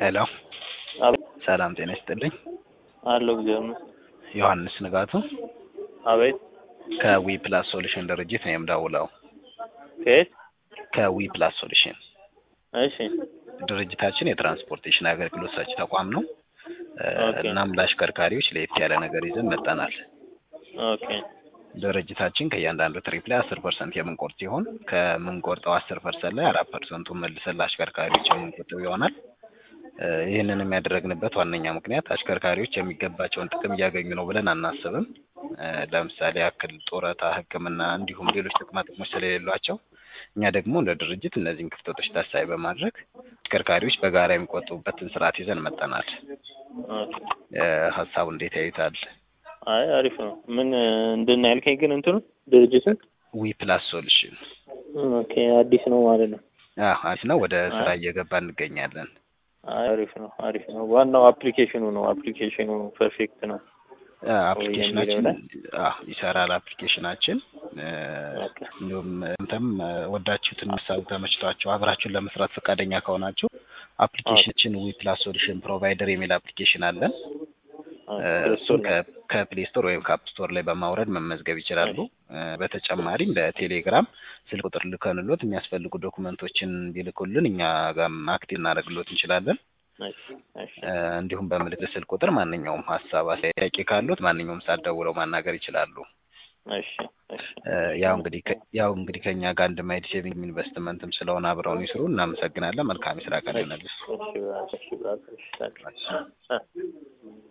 ሄሎ አቤት ሰላም ጤና ይስጥልኝ። አለው እግዚአብሔር ዮሐንስ ንጋቱ አቤት ከዊ ፕላስ ሶሉሽን ድርጅት ነው የምደውለው። ከየት ከዊ ፕላስ ሶሉሽን እሺ ድርጅታችን የትራንስፖርቴሽን አገልግሎት ሰጪ ተቋም ነው። እ፣ ኦኬ። እናም ለአሽከርካሪዎች ለየት ያለ ነገር ይዘን መጠናል። ኦኬ ድርጅታችን ከእያንዳንዱ ትሪፕ ላይ አስር ፐርሰንት የምንቆርጥ ሲሆን ከምንቆርጠው አስር ፐርሰንት ላይ አራት ፐርሰንቱን መልሰን ለአሽከርካሪዎች የምንቆጥብ ይሆናል። እ፣ ይህንንም ያደረግንበት ዋነኛ ምክንያት አሽከርካሪዎች የሚገባቸውን ጥቅም እያገኙ ነው ብለን አናስብም። እ፣ ለምሳሌ ያክል ጡረታ፣ ሕክምና እንዲሁም ሌሎች ጥቅማ ጥቅሞች ስለሌሏቸው እኛ ደግሞ እንደ ድርጅት እነዚህን ክፍተቶች ታሳቢ በማድረግ አሽከርካሪዎች በጋራ የሚቆጥቡበትን ስርዓት ይዘን መጠናል። ኦኬ። እ፣ ሀሳቡ እንዴት ያዩታል? አይ አሪፍ ነው። ምን እንድና ያልከኝ ግን እንትኑ ድርጅትን ዊ ፕላስ ሶሉሽን ኦኬ አዲስ ነው ማለት ነው። አሪፍ ነው። ወደ ስራ እየገባ እንገኛለን። አይ አሪፍ ነው አሪፍ ነው። ዋናው አፕሊኬሽኑ ነው። አፕሊኬሽኑ ፐርፌክት ነው። አፕሊኬሽናችን አዎ ይሰራል። አፕሊኬሽናችን እ፣ ኦኬ እንዲሁም እንትም ወዳችሁትን ሀሳቡ ተመችቷችሁ አብራችሁን ለመስራት ፈቃደኛ ከሆናችሁ አፕሊኬሽናችን ዊ ፕላስ ሶሉሽን ፕሮቫይደር የሚል አፕሊኬሽን አለን። እ፣ እሱን ከ- ከፕሌይ ስቶር ወይም ከአፕ ስቶር ላይ በማውረድ መመዝገብ ይችላሉ። እ፣ በተጨማሪም በቴሌግራም ስልክ ቁጥር ልከንሎት የሚያስፈልጉ ዶኩመንቶችን ቢልኩልን እኛ ጋርም አክቲቭ እናደርግሎት እንችላለን። እሺ እሺ እ፣ እንዲሁም በምልክት ስልክ ቁጥር ማንኛውም ሀሳብ አስተያየት ካሉት ማንኛውም ሰዓት ደውለው ማናገር ይችላሉ። እሺ እሺ እ፣ ያው እንግዲህ ከ- ያው እንግዲህ ከኛ ጋር አንድ ማይድ ሴቪንግ ኢንቨስትመንትም ስለሆነ አብረውን ይስሩ። እናመሰግናለን። መልካም የስራ ቀን ይሆንልህ። እሺ እሺ እሺ እሺ